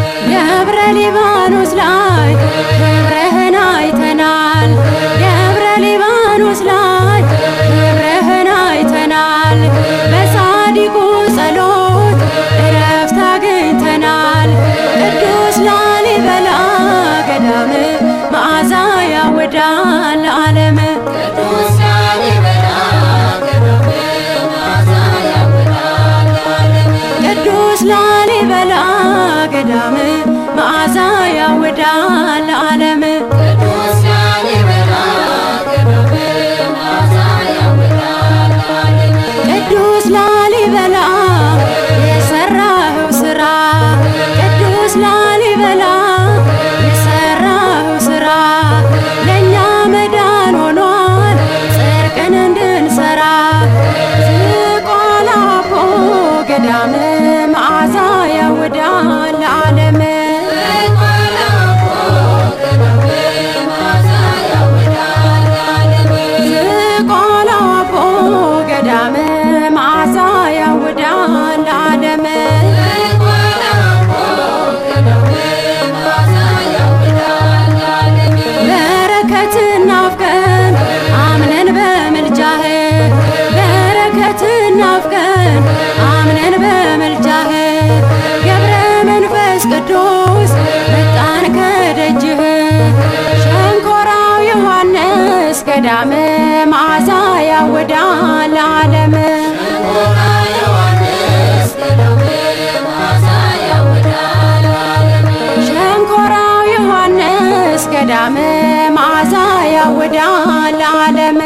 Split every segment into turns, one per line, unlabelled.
ደብረ ሊባኖስ ላይ ክብርህን አይተናል። ደብረ ሊባኖስ ላይ ክብርህን አይተናል። በጻዲቁ ጸሎት እረፍት አግኝተናል። ቅዱስ ላሊበላ ገዳም መዓዛ ያወዳል ዓለም
ቅዱስ ላሊበላ ገዳም መዓዛ ያወጣል ዓለም
ቅዱስ ላሊበላ ገዳም መዓዛ ያወዳል ዓለም
ቅዱስ ላሊበላ ገዳም መዓዛ ያወጣል ዓለም
ቅዱስ ላሊበላ የሰራኸው ስራ ቅዱስ ላሊበላ የሰራኸው ስራ ለእኛ መዳን ሆኗል ጽድቅን እንድንሰራ ዝቋላ እኮ ገዳም መዓዛ ያወዳል ዓለም ዝቋላ እኮ ገዳም መዓዛ ያወዳል ዓለም በረከትን ናፍቀን አምነን በምልጃህ በረከትን ናፍቀን አምነን በምልጃህ ገብረ መንፈስ ቅዱስ መጣን ከደጅህ ሸንኮራው ዮሐንስ ገዳም መዓዛ ያወዳል ዓለም ሸንኮራው ዮሐንስ ገዳም መዓዛ ያወዳል ዓለም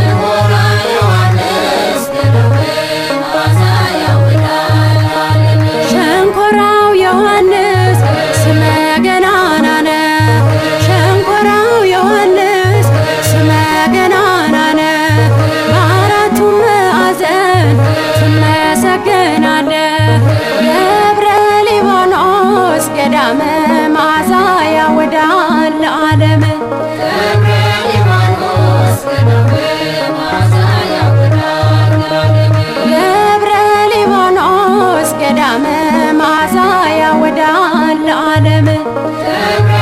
ሸንኮራው ዮሐንስ ስመ ገናና ነው። ሸንኮራው ዮሐንስ ስመ ገናና ነው። በአራቱ ማዕዘን ትመሰገናለህ። ደብረ ሊባኖስ ገዳመ መዓዛ ያወዳል ዓለም ደብረ ሊባኖስ ገዳመ መዓዛ ያወዳል ዓለም
ደብረ